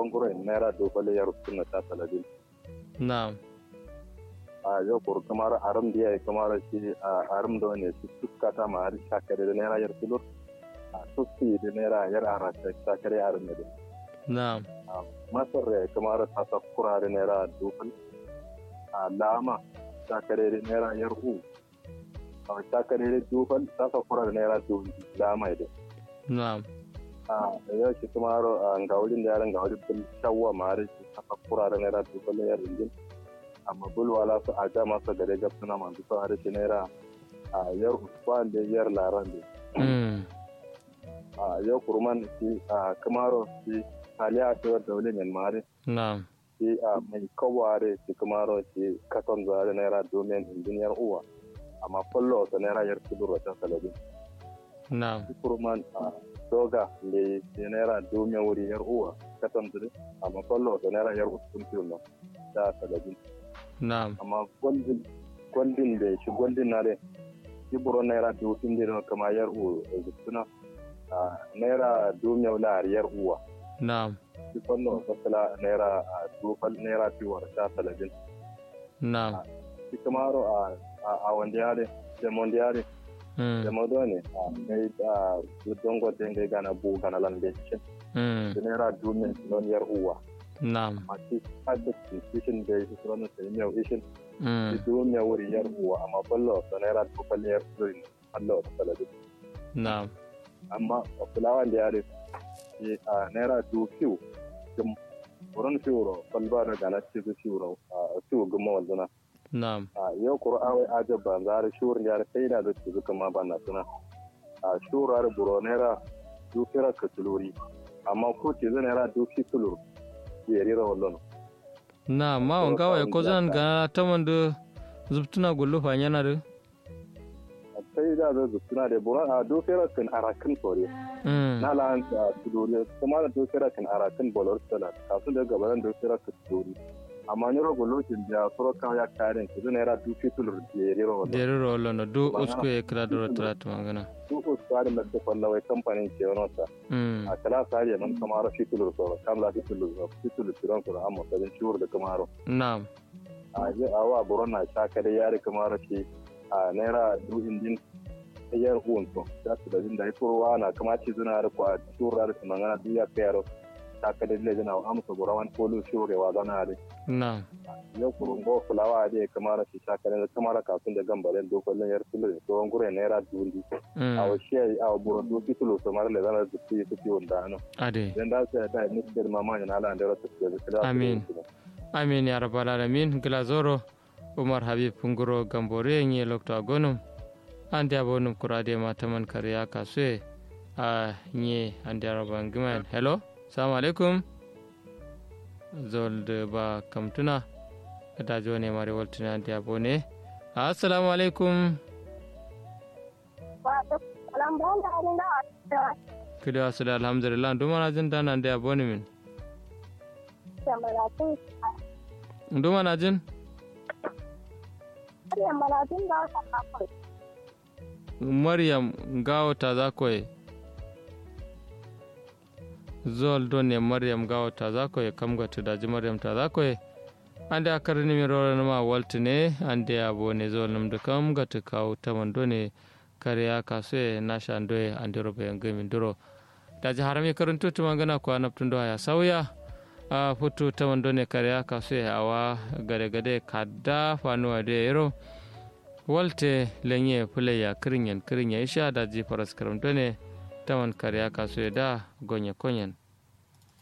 tsohon gurin naira dubale ya rufu na ta saladin na'am a yau kuru kamar aram da ya yi kamar shi a aram da wani su suka ta ma har shakare da naira yar kilo a sufi da naira yar ara ta shakare aram da na'am masar da kamar ta sa kura da naira dubal a lama shakare da naira yar u a shakare da dubal ta sa kura da naira dubal lama da na'am a yau shi kamar a gawulin da yaran gawulin bil shawwa ma har ta sa kura da naira dubal yar ringin amma bulwala su a ja masa gare gab suna masu sa har shi naira a yar usman da yar laran da mm a yau kurman shi a kamaro shi haliya a cewar daule mai mare na'am shi a mai kaware shi kamaro shi katon zare naira domin injiniyar uwa amma fallo ta naira yar kudur wata salabin na'am shi kurman a doga da shi naira domin wuri yar uwa katon zare amma fallo ta naira yar uskun fiye da salabin na'am amma gwandin gwandin da shi gwandin na dai shi buro naira dufin da kama yar uwa suna a naira domin wula yar uwa na'am shi fanno fasala naira a dufal naira fiwar sha talabin na'am shi kamaro a a wanda yare da wanda yare da mm mado ne a mai da dongo denga gana bu gana lambe shi mm da naira domin non yar uwa na'am a shi addakin kishin da shi sunan sai miyau ishin shi mm domin wuri yar uwa amma ballo da naira dufal yar uwa Allah ta talabin na'am amma a fulawan da yare shi a naira du fiw gum wurin fiwro balba da gana ci su fiwro a fiw gumma wanzuna na'am a yau kuro awai ajab ban zare shur yare sai da ci su kama ban na suna a shur ar buro naira du fira ka tuluri amma ko ce zan naira du fi tulur ya rira wallon na'am ma on gawa ko zan ga tamandu zubtuna gullu fa yana da sai da zai suna da buro a du fira kan arakin sore mm na la a tuluri kuma da du fira kan arakin bolor sala kafin da gabaran du fira ka tuluri amma ni rogo lokacin da soro kan ya kare ki zan naira du fi tulur ya rira wallon deri rolo no du Magana. usku e kira doro trat magana su usari na ta fallawai kamfanin ke wani wata mm a kala sari nan kamar fitulur soro kam la fitulur soro fitulur tiran soro amma kadin shuru da kamaro na'am a je a wa buron na shaka da yari kamaro shi a naira du indin yar uwan to da su da jin da ifurwa na kamaci zuna da kwa shuru da su mangana du ya kayaro shaka da lejina wa amsa burawan polu shuru wa zana da na'am yau kurun go fulawa da kamaro shi shaka da kamaro kafin da gambaren dokolin yar tulur to ngure naira dundi mm a wasu a buron du fitulur so mara le zana da su yi su wanda ano ade dan da sai da ni da mama yana ala da rasu da da Amin. amin ya rabbal alamin glazoro umar habib nguro gambore ngi lokto agonum ande abonum kurade mataman kariya kasue a nyi ande araban giman hello assalamu alaikum zolde ba kamtuna da jone mare waltina ande abone assalamu alaikum kidi asuda alhamdulillah dumana jin dana ande abone min dumana jin maryam gawata za koye zol don ne maryam gawata za koye kam ga tudaji maryam ta za koye ande a karni mi rora ma walti ne ande a bone zol nam da kam ga ta kawo ta man done kare ya kaso e nasha andoye ande robe yang gami duro daji harami karanto to magana ko anaptun do ya sauya a foto ta man done kare ya kaso e awa gade gade kadda fanuwa de yero walte lenye puleya kirinyen kirinya isha da ji faras karamto ne taman karya kaso da gonye konyen